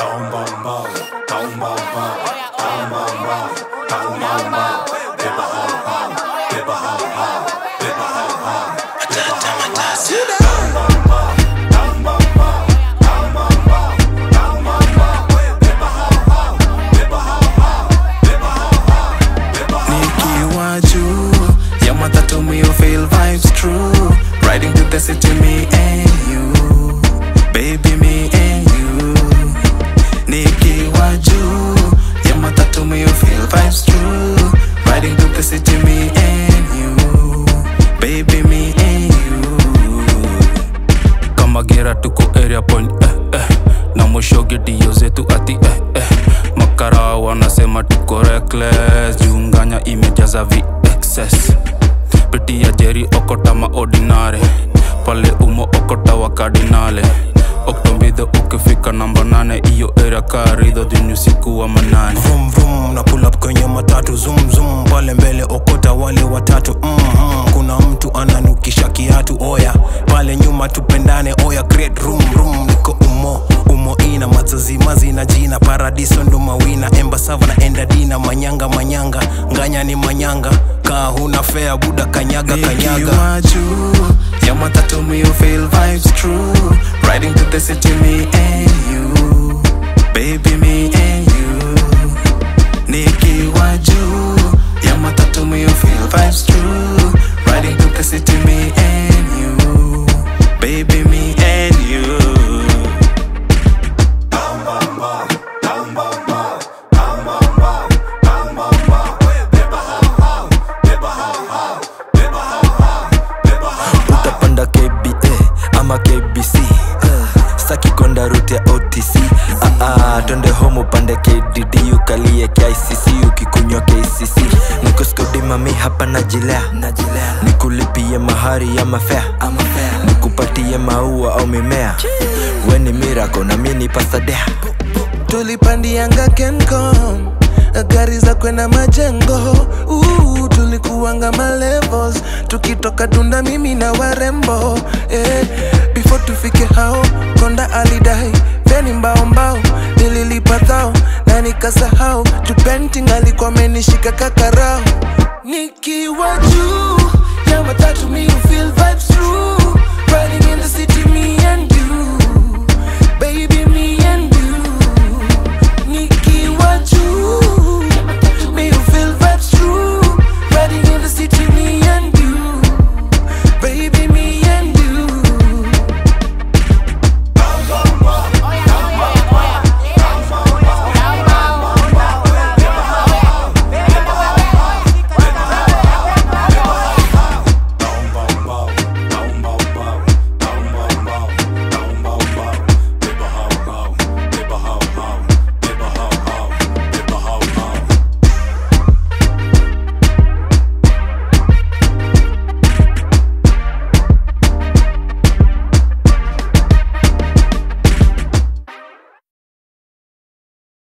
nikiwa juu ya matatu me you feel vibes true riding to the city me and you baby me and you nikiwa juu ya matatu me you feel vibes true riding to the city me and you baby me and you kama gera tuko area point eh, eh. na mwisho gedio zetu ati eh, eh. makara wanasema tuko reckless junganya imejaza vexes pitia jeri okota maordinare pale umo okota wa kardinale oktombidho ukifika namba nane iyo area karidho dhini usiku wa manane vum vum na pull up kwenye matatu zoom zoom pale mbele okota wale watatu mm-hmm. kuna mtu ananukisha kiatu oya pale nyuma tupendane oya great room room niko umo umo ina mazazimazi na jina paradiso ndo mawina embasava na endadina manyanga manyanga nganya ni manyanga kaa huna fea buda kanyaga kanyaga Nikiwa juu ya matatu me you feel vibes true riding to the city me and you baby me and you nikiwa juu ya matatu me you feel vibes true riding to the city me and you baby me and you utapanda kba ama kbc saki konda rute ya otc Aa, twende home upande kdd ukalie kicc ukikunywa kcc nikoskodimami hapa najilea nikulipie mahari ya mafea nikupatie maua au mimea weni mirako na mi ni pasadea tulipandianga kencom gari za kwenda majengo uh, tulikuanga malevels tukitoka tunda mimi na warembo eh, before tufike hao konda alidai veni mbao mbao nililipa thao na nikasahau jupenting alikuwa amenishika kakarao nikiwa juu ya matatu mi feel